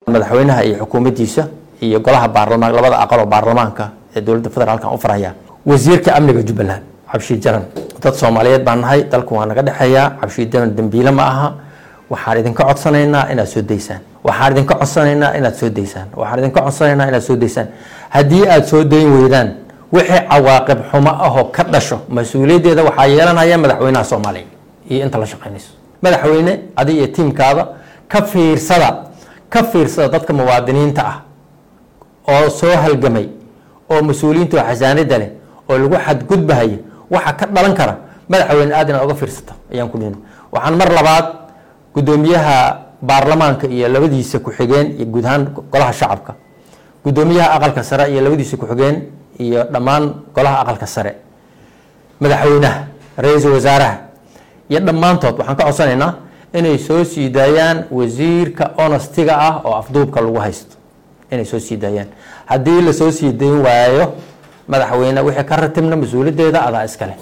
madaxweynaha iyo xukuumaddiisa iyo golaha baarlamaan labada aqal oo baarlamaanka ee dowladda federaalkan u faraya wasiirka amniga jubbaland cabshiid jaran dad soomaaliyeed baan nahay dalku waa naga dhexeeyaa cabshiid jaran dembiile ma aha waxaan idinka codsanaynaa inaad soo daysaan waxaan idinka codsanaynaa inaad soo daysaan waxaan idinka codsanaynaa inaad soo daysaan haddii aad soo dayn weydaan wixii cawaaqib xumo ahoo ka dhasho mas-uuliyaddeeda waxaa yeelanaya madaxweynaha soomaaliya iyo inta la shaqaynayso madaxweyne adi iyo tiimkaada ka fiirsada ka fiirsada dadka muwaadiniinta ah oo soo halgamay oo mas-uuliyiinta oo xasaanida leh oo lagu xadgudbahaya waxa ka dhalan kara madaxweyne aad inaad oga fiirsato ayaan ku dhihin waxaan mar labaad guddoomiyaha baarlamaanka iyo labadiisa ku-xigeen iyo guud ahaan golaha shacabka guddoomiyaha aqalka sare iyo labadiisa ku-xigeen iyo dhammaan golaha aqalka sare madaxweynaha ra-iisul wasaaraha iyo dhammaantood waxaan ka codsanaynaa inay soo sii daayaan wasiirka honostiga ah oo afduubka lagu haysto inay soo sii daayaan haddii lasoo sii dayn waayo madaxweyne wixii ka ratibna mas-uuliyaddeeda adaa iskale